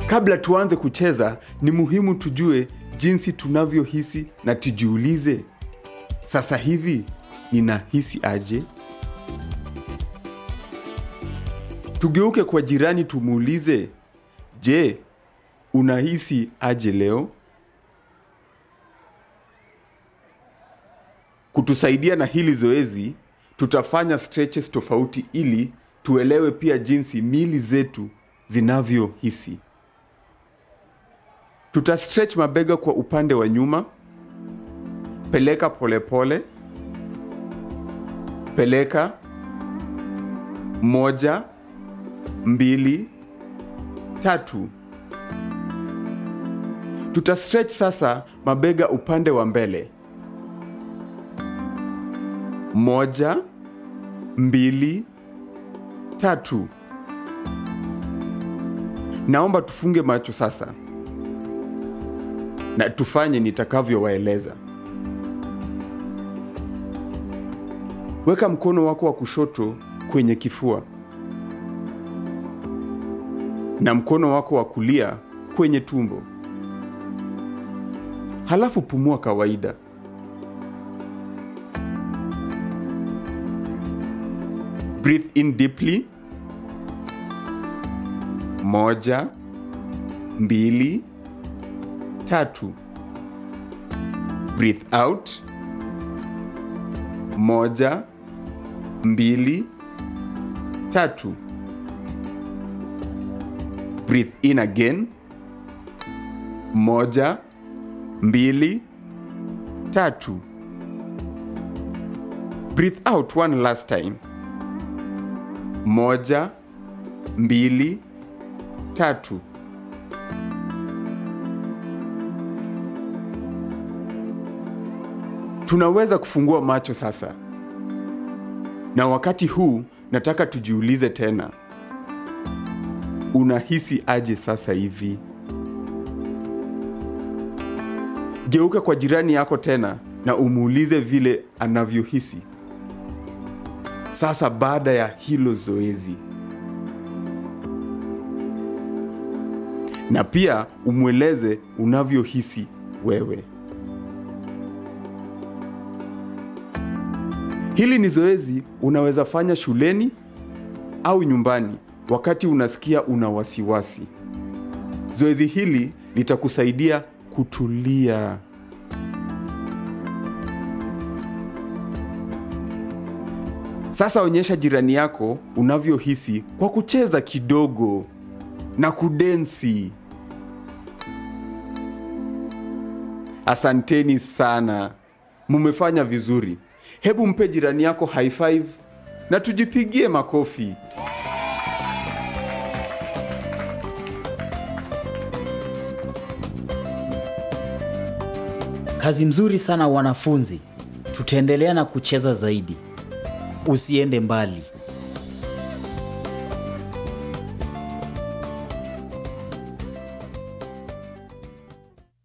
Kabla tuanze kucheza, ni muhimu tujue jinsi tunavyohisi na tujiulize, sasa hivi ninahisi aje? Tugeuke kwa jirani tumuulize, je, unahisi aje leo? Kutusaidia na hili zoezi, tutafanya stretches tofauti ili tuelewe pia jinsi mili zetu zinavyohisi. Tuta stretch mabega kwa upande wa nyuma, peleka polepole pole. Peleka moja, mbili, tatu. Tuta stretch sasa mabega upande wa mbele. Moja, mbili, tatu. Naomba tufunge macho sasa na tufanye nitakavyowaeleza. Weka mkono wako wa kushoto kwenye kifua na mkono wako wa kulia kwenye tumbo. Halafu pumua kawaida. Breathe in deeply. Moja, mbili, tatu. Breathe out. Moja, mbili, tatu. Breathe in again. Moja, mbili, tatu. Breathe out one last time. Moja, mbili, tatu. Tunaweza kufungua macho sasa, na wakati huu nataka tujiulize tena, unahisi aje sasa hivi? Geuka kwa jirani yako tena na umuulize vile anavyohisi sasa baada ya hilo zoezi, na pia umweleze unavyohisi wewe. Hili ni zoezi unaweza fanya shuleni au nyumbani wakati unasikia una wasiwasi. Zoezi hili litakusaidia kutulia. Sasa onyesha jirani yako unavyohisi kwa kucheza kidogo na kudensi. Asanteni sana, mumefanya vizuri. Hebu mpe jirani yako high five na tujipigie makofi. Kazi mzuri sana wanafunzi. Tutaendelea na kucheza zaidi. Usiende mbali.